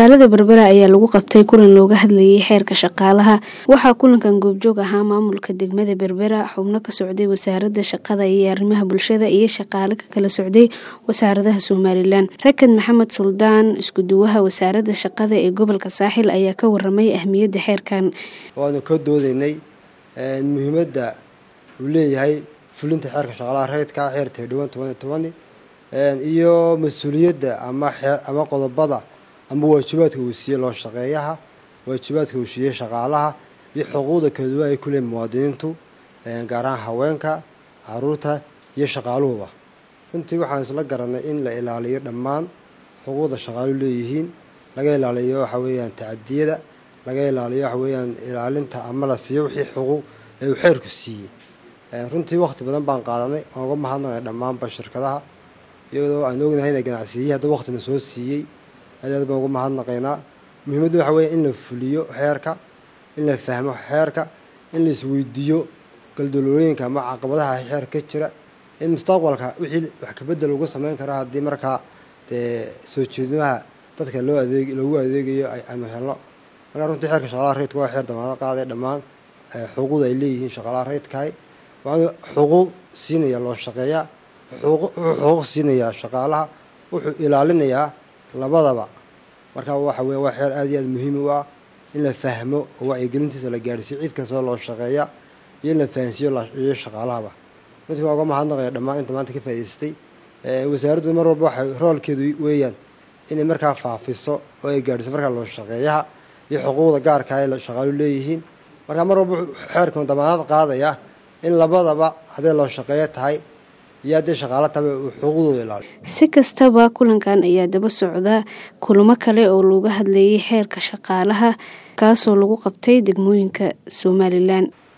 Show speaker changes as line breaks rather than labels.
magaalada berbera ayaa lagu qabtay kulan looga hadlayay xeerka shaqaalaha waxaa kulankan goobjoog ahaa maamulka degmada berbera xubno ka socday wasaaradda shaqada iyo arrimaha bulshada iyo shaqaale ka kala socday wasaaradaha somalilan rakad maxamed suldaan iskuduwaha wasaaradda shaqada ee gobolka saaxil ayaa ka waramay ahmiyadda xeerkan
waanu ka doodaynay muhiimadda uu leeyahay fulinta xeerka shaqaalaha reydka xeerta dhawaan toban tobani iyo mas-uuliyadda ama ama qodobada ama waajibaadka uu siiyey loo shaqeeyaha waajibaadka uu siiyey shaqaalaha iyo xuquuqda kala duwan ay ku leeyihin muwaadiniintu gaar ahaan haweenka caruurta iyo shaqaaluhuba runtii waxaan isla garanay in la ilaaliyo dhammaan xuquuqda shaqaaluhu leeyihiin laga ilaaliyo waxa weeyaan tacadiyada laga ilaaliyo waxa weeyaan ilaalinta ama la siiyo wixii xuquuq ee uu xeerku siiyey runtii waqti badan baan qaadanay waan uga mahadnaqay dhammaanba shirkadaha iyadoo aan ognahay ina ganacsiiyey hadda waqtina soo siiyey aad aad baan uga mahadnaqaynaa muhiimaddu waxa weya in la fuliyo xeerka in la fahmo xeerka in la isweydiiyo galdalooyinka ama caqabadaha xeer ka jira in mustaqbalka wixii wax kabedel ugu sameyn kara haddii markaa dee soo jeedinaha dadka loo adeeg loogu adeegayo aanu helno markaa runtii xeerka shaqalaha reydka waa xeer damaanad qaaday dhammaan xuquuqda ay leeyihiin shaqalaha reydkahay waanu xuquuq siinaya loo shaqeeyaa wuxuu xuquuq siinayaa shaqaalaha wuxuu ilaalinayaa labadaba marka waxa weya waa xeer aad iyo aad muhiim u ah in la fahmo oo wacyigelintiisa la gaarhsiiyo cid kastoo loo shaqeeya iyo in la fahansiiyo iyo shaqaalahaba runtii waa uga mahadnaqaya dhammaan inta maanta ka faa'idaystay wasaaraddu mar walba waxay roolkeedu weeyaan inay markaa faafiso oo ay gaadhiso markaa loo shaqeeyaha iyo xuquuqda gaarka ay shaqaalu leeyihiin marka mar walba xeerkan damaanad qaadaya in labadaba hadday loo shaqeeyo tahay iyo haddii shaqaalo tahay uu xuquuqdooda ilaaliyo
si kastaba kulankan ayaa daba socda kulamo kale oo looga hadlayay xeerka shaqaalaha kaasoo lagu qabtay degmooyinka somalilan